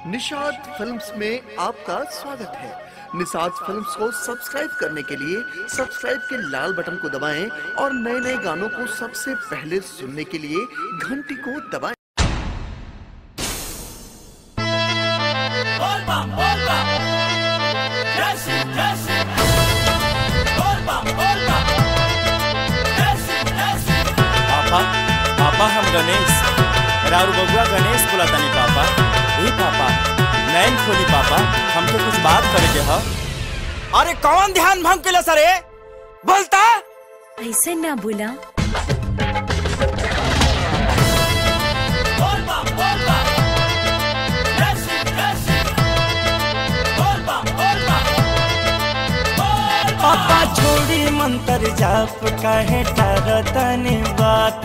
Nishad films में आपका स्वागत है निषाद फिल्म्स को सब्सक्राइब करने के लिए सब्सक्राइब के लाल बटन को दबाएं और नए नए गानों को सबसे पहले सुनने के लिए घंटी को दबाएं Bol bam, bol bam. Yesin, yesin. Bol bam, bol bam. Yesin, yesin. पापा पापा हम गणेश राउर बबुआ गणेश बोलातानी पापा ए पापा नैन खोली पापा हमके कुछ बात करे के ह अरे कौन ध्यान भंग केला सरे बोलता ऐसे ना बोला Bol bam, bol bam. Yesin, yesin. Bol bam, bol bam. Bol bam. पापा छोड़ी मंत्र जाप काहे टारतनी बात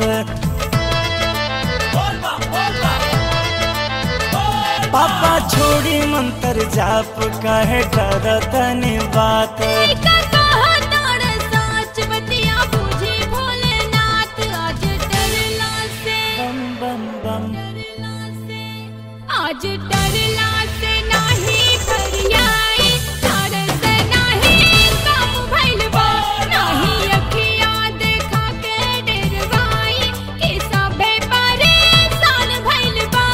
Bol bam, bol bam. Bol पापा छोड़ी मंत्र जाप काहे टारतनी बात बम बम बम आज डरला से नाही फरियाई तरस नाही कम भइल बा नाही अखिया देखा के डरवाई कि सबे परेशान भइल बा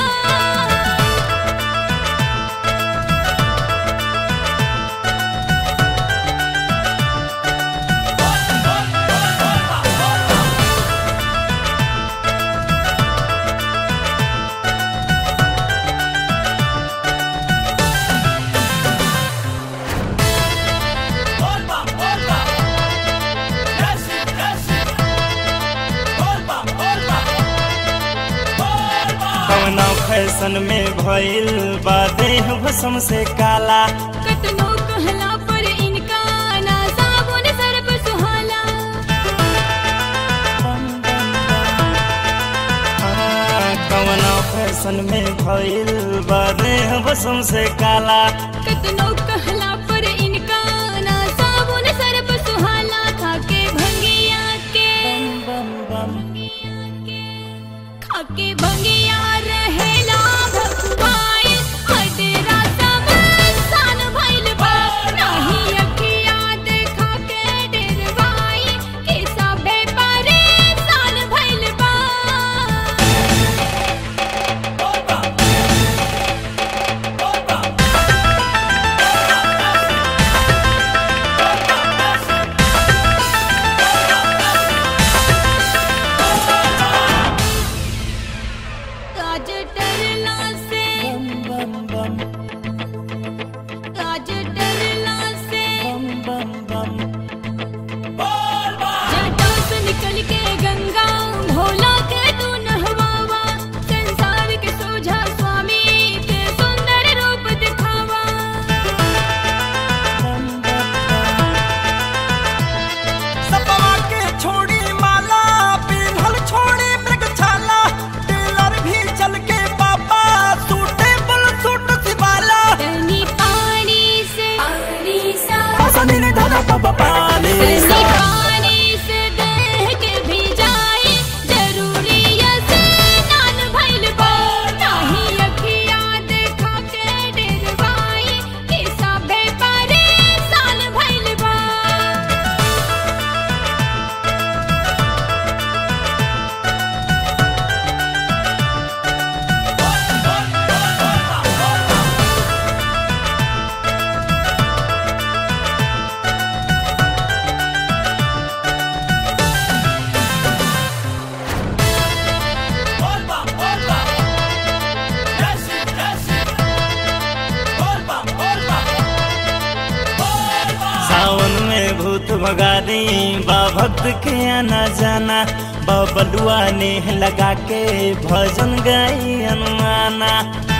bol bam, bol bam. Yesin, yesin. Bol bam, bol bam. Bol bam. कवना फैशन में भइल बा देह भसम से काला कतनो कहला पर इनका ना साबुन सर्फ सुहाला बम बम बम हाँ, कवना फैशन में भइल बा देह भसम से काला कतनो कहला पर इनका ना साबुन सर्फ सुहाला खाके भंगिया के बम बम बम खाके भंगिया रहेला भगवाई हडेरा सब सान भइल बा नाही अखिया देखा के डरवाई कि सबे परेशान भइल बा आज डरला से बम बम आज डरला से बम बम बम जटा से निकल के गंगा भोला के तू नहवावा संसार के सोझा स्वामी के सुंदर रूप दिखावा सपवा के छोड़ी माला पिन्हल छोड़ी मृग छाला टेलर भी चल के पापा सूटे बुल सूट सिवाला तनी पानी से पानी सा पसंद ने धरा पापा पानी तनी पानी से देह के भी जाए जरूरी है स्नान भइल बा नाही अखिया देखा के डरवाई कि सबे परेशान भइल बा Bol bam, bol bam. Yesin, yesin. Bol bam, bol bam. Bol bam. सावन में भूत भगारी बा भक्त के आना जाना बा बलुआ ने लगा के भजन गाई अनुमाना